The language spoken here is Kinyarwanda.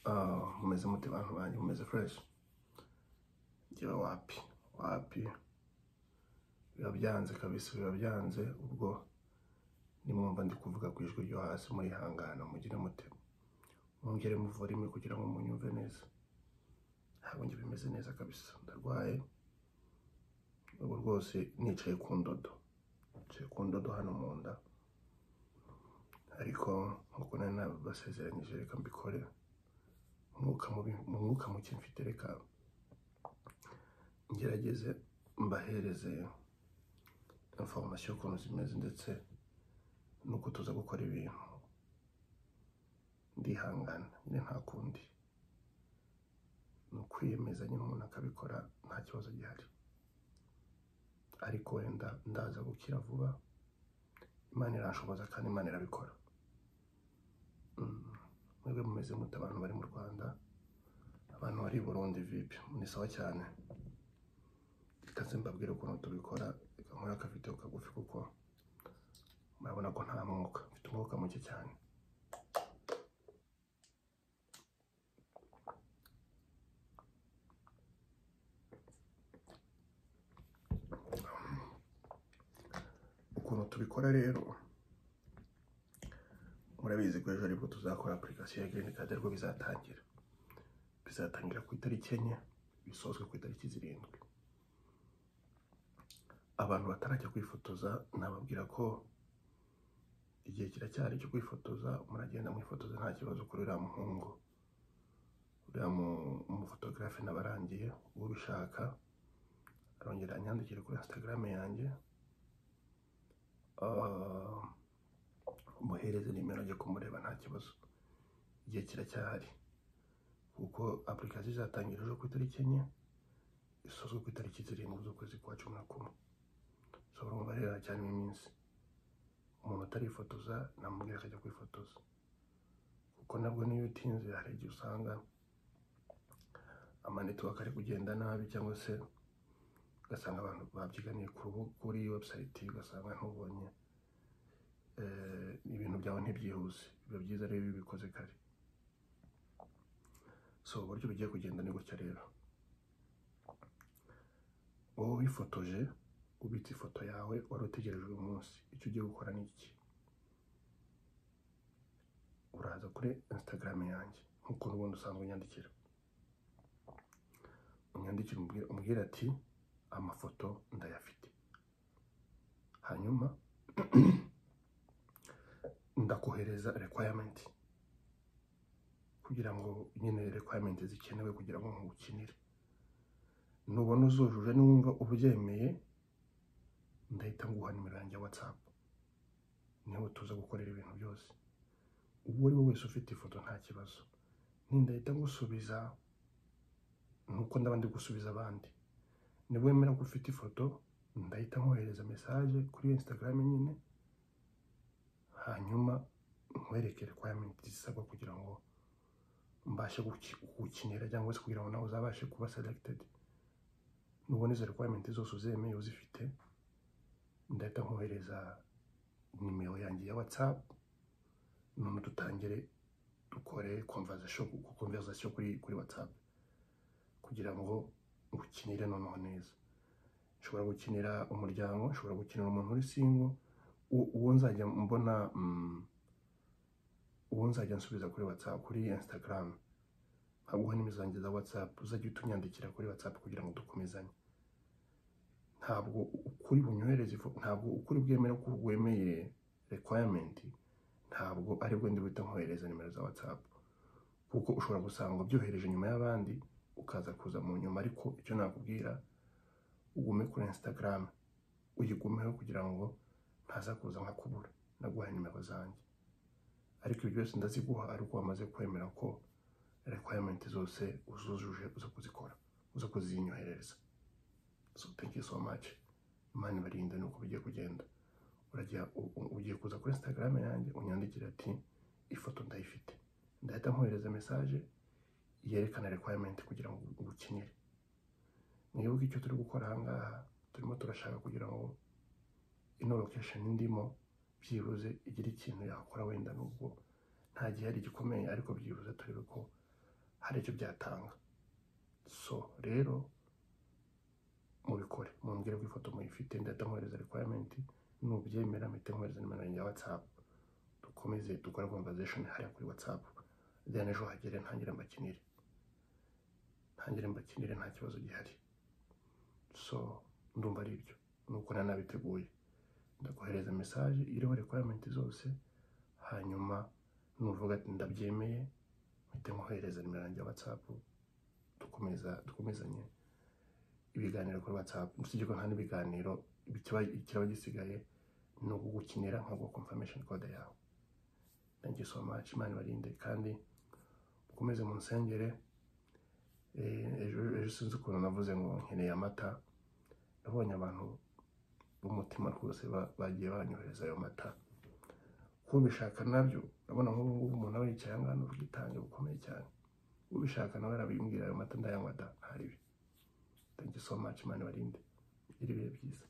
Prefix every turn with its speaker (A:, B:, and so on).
A: Ah, mumeze mute bantu banjye mumeze fresh ngewe wapi wapi biba byanze kabisa biba byanze ubwo nimwumva ndi kuvuga ku ijwi ryo hasi murihangana mugire mute mwongere muvurime kugira ngo munyumve neza ntabwo njye bimeze neza kabisa ndarwaye ubu rwose nicaye ku ndodo nicaye ku ndodo hano mu nda ariko nk'uko nari nabasezeranyije reka mbikore umwuka mubi mu mwuka muke mfite reka ngerageze mbahereze information y'ukuntu zimeze ndetse n'uko tuza gukora ibintu ndihangana nyine nta kundi ni ukwiyemeza nyine umuntu akabikora nta kibazo gihari ariko wenda ndaza gukira vuba imana irashoboza kandi imana irabikora Mm. mwebwe mumeze mute abantu bari mu rwanda abantu bari i burundi vipi ni sawa cyane ikaze mbabwire ukuntu tubikora reka nkore akafite kagufi kuko murabona ko nta mwuka mfite umwuka muke cyane ukuntu tubikora rero murabizi ko ejo aribwo tuzakora apurikasiyo ya girini kadi aribwo bizatangira bizatangira ku itariki enye bisozwe ku itariki zirindwi abantu batarajya kwifotoza nababwira ko igihe kiracyari cyo kwifotoza muragenda mwifotoza nta kibazo kuri uriya muhungu uriya mu- umufotogarafe nabarangiye ubishaka arongera anyandikire kuri insitagaramu yanjye Ah, umuhereze nimero ajya kumureba nta kibazo igihe kiracyahari kuko apurikasiyo izatangira ejo ku itariki enye isozwe ku itariki zirindwi z'ukwezi kwa cumi na kumwe so urumva rero haracyarimo iminsi umuntu utarifotoza namubwira akajya kwifotoza kuko nabwo niyo utinze hari igihe usanga amanetiwaka ari kugenda nabi cyangwa se ugasanga abantu babyiganiye ku rubu- kuri website ugasanga ntubonye eh, ibintu byawe ntibyihuse biba byiza rero iyo ubikoze kare so uburyo bugiye kugenda ni gutya rero wowe wifotoje ubitse ifoto yawe wari utegereje uyu munsi icyo ugiye gukora ni iki uraza kuri instagram yanjye nk'uko n'ubundi usanzwe unyandikira unyandikira umbwire umbwire ati amafoto ndayafite hanyuma ndakohereza requirement kugira ngo nyine requirement zikenewe kugira ngo nkuwukinire nubona uzujuje niwumva ubyemeye ndahita nguha nimero yanjye ya whatsapp niho tuza gukorera ibintu byose uwo ari we wese ufite ifoto nta kibazo nindahita ngusubiza nuko ndaba ndi gusubiza abandi niba wemera ko ufite ifoto ndahita nkohereza mesaje kuri instagram nyine hanyuma nkwereke requirement zisabwa kugira ngo mbashe guki- gukinira cyangwa se kugira ngo nawe uzabashe kuba selected nubona izo requirement zose uzemeye uzifite ndahita nkohereza nimero yanjye ya whatsapp none dutangire dukore conversation conversation kuri kuri whatsapp kugira ngo ukinire noneho neza nshobora gukinira umuryango nshobora gukinira umuntu uri singo u- uwo nzajya mbona mm, uwo nzajya nsubiza kuri whatsapp kuri instagram nkaguha nimero zanjye za whatsapp uzajya uhita unyandikira kuri whatsapp kugira ngo dukomezanye ntabwo ukuri bunyohereza ifo- ntabwo ukuri bwemera ko wemeye requirement ntabwo aribwo ndi buhita nkohereza nimero za whatsapp kuko ushobora gusanga byohereje nyuma y'abandi ukaza kuza mu nyuma ariko icyo nakubwira ugume kuri instagram uyigumeho kugira ngo ntaza kuza nka kubura naguhaye nimero zanjye ariko ibyo byose ndaziguha ariko wamaze kwemera ko requirement zose uzujuje uza kuzikora uza kuzinyohereza so thank you so much imana ibarinde nuko bigiye kugenda urajya u- u- ugiye kuza kuri instagram yanjye unyandikira ati ifoto ndayifite ndahita nkohereza message yerekana requirement kugira ngo ubukinire mwibuke icyo turi gukora ahangaha turimo turashaka kugira ngo ino location ndimo byibuze igira ikintu yakora wenda nubwo nta gihe ari gikomeye ariko byibuze turebe ko hari icyo byatanga so rero mubikore mumbwire ko ifoto muyifite ndahita mwohereza requirement nubyemera mpite mwohereza nimero yanjye ya whatsapp dukomeze dukore conversation hariya kuri whatsapp then ejo hagere ntangire mbakinire ntangire mbakinire nta kibazo gihari so ndumva ari ibyo nuko nari nabiteguye ndakohereza message iriho requirement zose hanyuma nuvuga ati ndabyemeye mpite nkohereza nimero yanjye ya whatsapp dukomeza dukomezanye ibiganiro kuri whatsapp usibye ko nta n'ibiganiro ikiba- ikiraba gisigaye ni ugukinira nkaguha confirmation code yawe thank you so much imana ibarinde kandi mukomeze munsengere Eh, ejo ejo sinzi ukuntu navuze ngo nkeneye amata nabonye abantu b'umutima rwose ba- bagiye banyohereza ayo mata kubishaka nabyo urabona nk'ubu ngubu umuntu aba yicaye ahangaha ni ubwitange bukomeye cyane ubishaka nawe arabimbwira ayo mata ndayanywa da ntaribi thank you so much imana ibarinde igire ibihe byiza